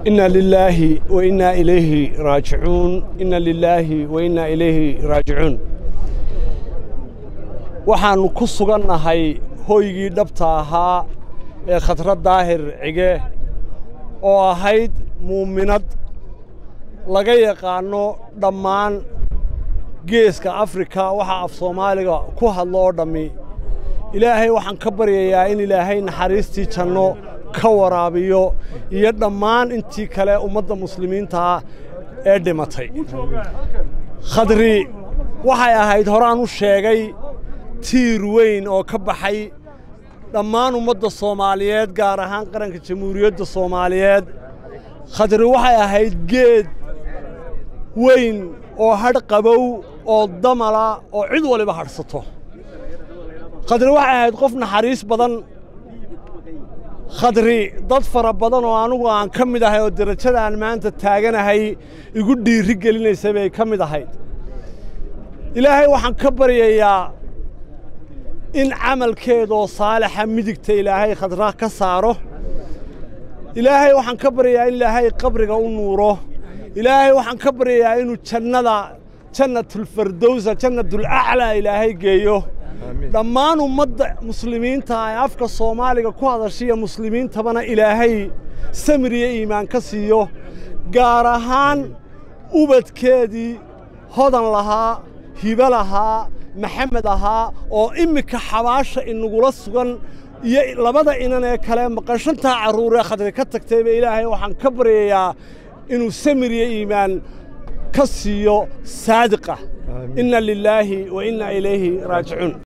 إنا لله وإنا إليه راجعون إنا لله وإنا إليه راجعون waxaannu ku sugannahay hoygii dhabta ahaa ee khadrad daahir cige oo ahayd muuminad laga yaqaanno dhammaan geeska afrika waxa af soomaaliga ku hadlo oo dhammi ilaahay waxaan ka baryayaa in ilaahay naxariistii janno ka waraabiyo iyo dhammaan intii kale ummadda muslimiintaa ee dhimatay khadri waxay ahayd horaan u sheegay tiir weyn oo ka baxay dhammaan ummadda soomaaliyeed gaar ahaan qaranka jamhuuriyadda soomaaliyeed khadri waxay ahayd geed weyn oo hadh qabow oo damala oo cid waliba hadhsato khadri waxay ahayd qof naxariis badan khadri dad fara badan oo anugu aan ka mid ahay oo derajadaan maanta taaganahay igu dhiiri gelinaysa bay ka mid ahayd ilaahay waxaan ka baryayaa in camalkeedoo saalixa midigta ilaahay khadra ka saaro ilaahay waxaan ka baryayaa in ilaahay qabriga u nuuro ilaahay waxaan ka baryayaa inuu jannada jannatulfardowsa jannatulaclaa ilaahay geeyo dhammaan ummadda muslimiinta ee afka soomaaliga ku hadashiya muslimiintabana ilaahay samir iyo iimaan ka siiyo gaar ahaan ubadkeedii hodan lahaa hibo lahaa maxamed ahaa oo immika xabaasha inagula sugan iyo labada inan ee kale maqashantaa carruuree khadri ka tagtayba ilaahay waxaan ka baryayaa inuu samir iyo iimaan ka siiyo saadiqa inna lilaahi wa inna ilayhi raajicuun